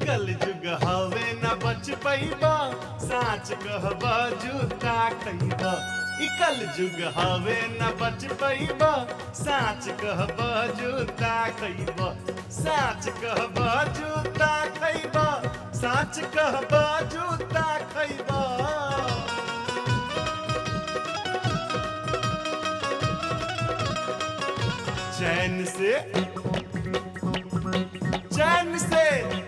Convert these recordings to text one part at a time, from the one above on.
कल जुग हवे न बच पैबा साच कहबा जूता खैबा ई कल जुग हवे न बच पैबा साच कहबा जूता खैबा साच कहबा जूता खैबा साच कहबा जूता खैबा चैन से चैन से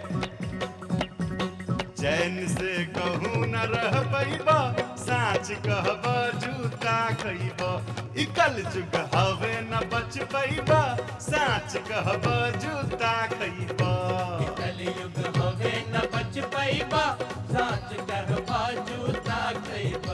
चैन से कहूँ न रह पैबा साच कहबा जूता खैबा इकल जुग हवे न बच पैबा साच कहबा जूता खैबा कलयुग हवे न बच पैबा साच कहबा जूता खैबा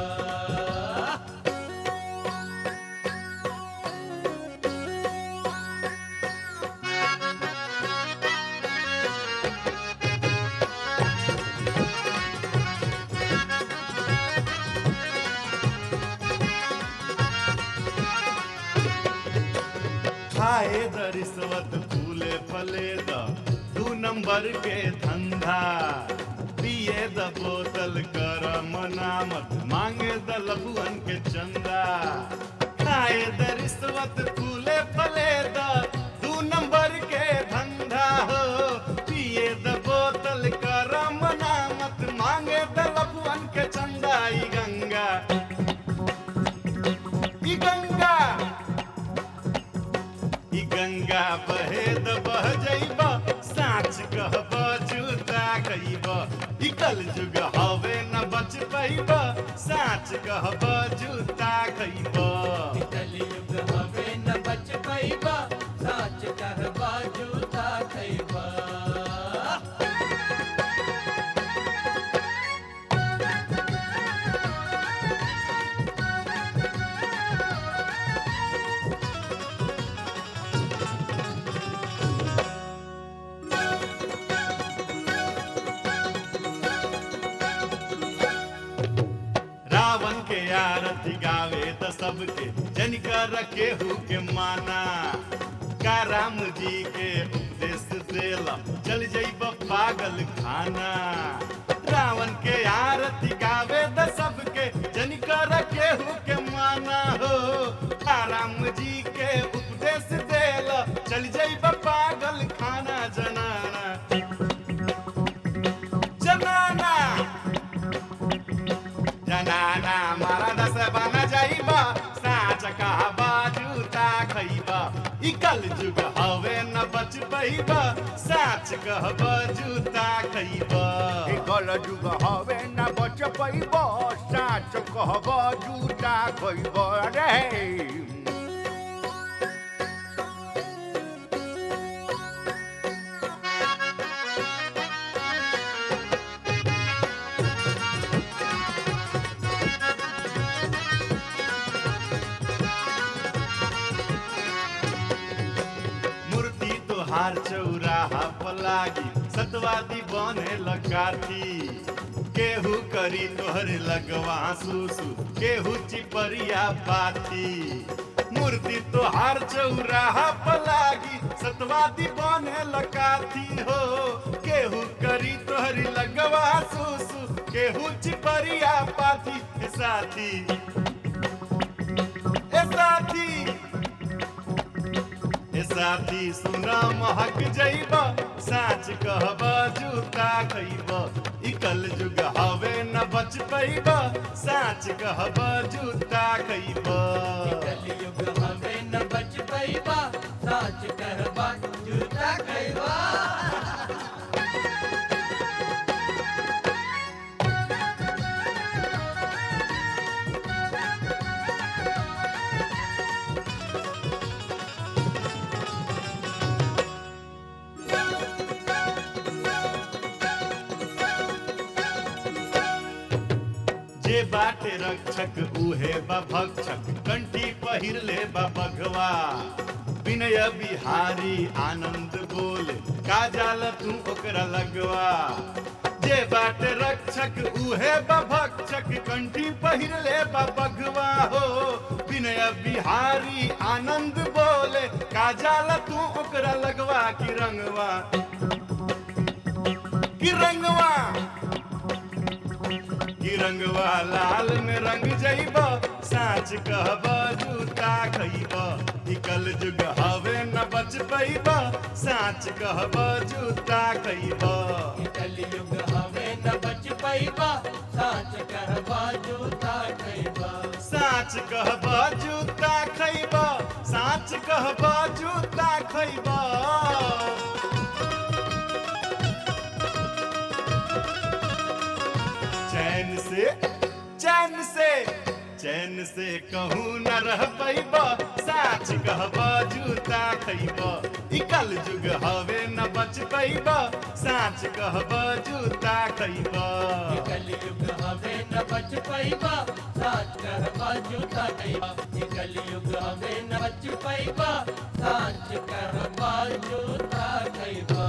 खाए द रिश्वत फूले फले द दू नंबर के धंधा पिए द बोतल कर मनामत मांगे द लबुअन के चंदा खाए द रिश्वत फूले फले द दू नंबर के धंधा हो पिए द बोतल कर मनामत मांगे द लबुअन के चंदा ई गंगा ई गंगा ई गंगा बहे द बह जइबा साच कहबा जूता खइबा ई कल जुग हवे न बच पैबा साच कहबा जूता खइबा कलयुग हवे न बच पैबा साच कहबा जूता खैबा रावण के आरती गावे त सबके जनिकर केहू के माना का राम जी के उपदेश देला चल जइब पागल खाना रावण के आरती गावे त सबके जनिकर केहू के माना हो का राम जी के उपदेश देला चल जइब पागल खाना जनाना जनाना जनाना मारा दस बना जाइबा साच कहबा जूता खइबा ई कल जुग हवे न बच पैबा साच कहबा जूता खइबा कल जुग हवे न बच पैब साच कहब जूता खइब रे मूर्ति तोहार चौराहा पलागी सतवादी बने लकाथी केहू करी तोहर लगवा सुसु केहू चिपरिया पाथी मूर्ति तोहार चौराहा पलागी सतवादी बने लकाथी हो केहू करी तोहर लगवा सुसु केहू चिपरिया पाथी ए साथी ए साथी ए साथी सुना महक जइबा साच कहबा जूता खइबा ई कल जुग हवे न बच पैबा साच कहबा जूता खइबा कलयुग हवे न बच पैबा साच कहबा जूता खैबा जे बाटे रक्षक उहे बा भक्षक कंठी पहिर ले बा बघवा विनय बिहारी आनंद बोले का जाल तू ओकरा लगवा जे बाटे रक्षक उहे बा भक्षक कंठी पहिर ले बा बघवा हो विनय बिहारी आनंद बोले का जाल तू ओकरा लगवा की रंगवा कि रंगवा कि रंगवा लाल में रंग जइब साँच कहब जूता खइब ई कल जुग हवे न बच पैब साँच कहब जूता खइब कलयुग हवे न बच पैबा साच कहबा जूता खैबा साँच कहब जूता खइब साँच कहब जूता खइब चैन से चैन से चैन से कहूँ न रह पैब साच कहब जूता खइब ई कल जुग हवे न बच पैब साच कहब जूता खइब कलयुग हवे न बच पैबा साच कहबा जूता खैबा कलयुग हवे न बच पैबा साच कहबा जूता खैबा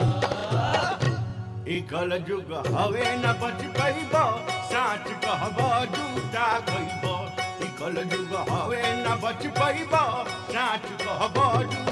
इकल जुग हवे न बच पैब साच कहब जूता खइब इकल जुग हवे न बच पैब साच कहब जूता